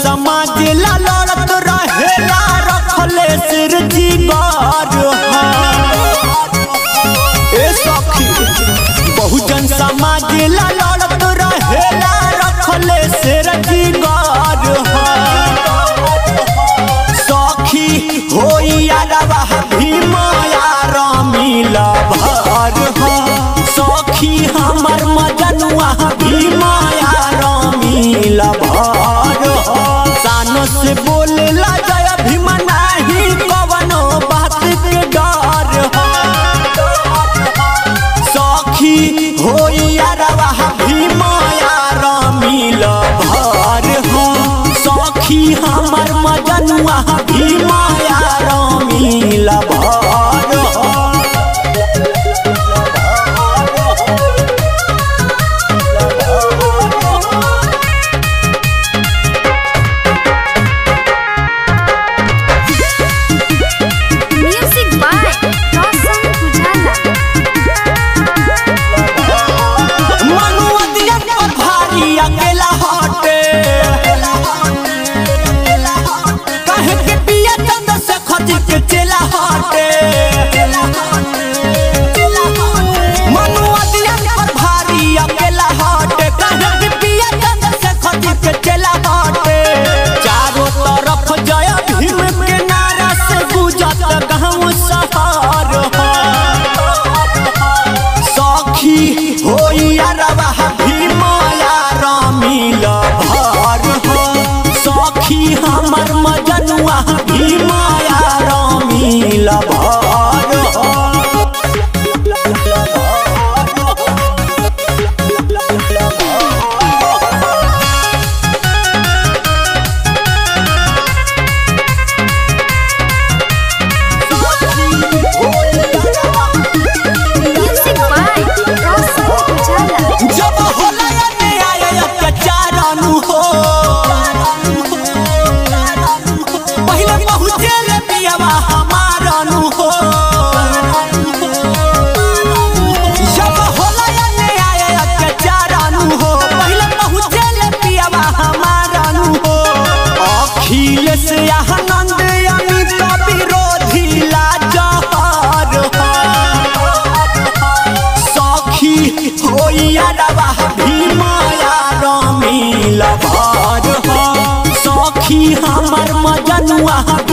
समाज ला लड़त रहेला रखले सिर जीगर ए सखी बहुजन समाज ला लड़त रहेला रखले सिर जीगर सखी होइया रवा भीमाया रामीला भर हो सखी हमर मजनुआ भीमाया रामीला भर हो सानो से बोलेला जय भीम नाही कवनो बात के डर हो सखी होइया रवा भीमाया रामीला भर हो सखी हमर मजनुआ भीमाया रामीला भर हो Music by Roshan Pujala. मनुवतिया पर भारी अकेला हटे कहे के पिया चंद से खजी के चेला हटे मनुवतिया पर भारी अकेला हटे कहे के पिया चंद से खजी के चेला हटे चारों तरफ जय भीम के नारा से गुजत गाँव शहर हो सखी होइया रवा भीमाया रामीला भर हो सखी हमर मजनुआ भीमाया रामीला भर हो Music by Roshan Pujala. जब होला अन्याय अत्याचारनु हो पहिले पहुँचे रे पियावा हमारनु हो जब होला अन्याय अत्याचारनु हो पहिले पहुँचे रे पियावा हमारनु हो अखिलेश आनंद अमित विरोधी लाजहर हो सखी होइया रवा भीमाया रामीला भर हो सखी हमर मजनुआ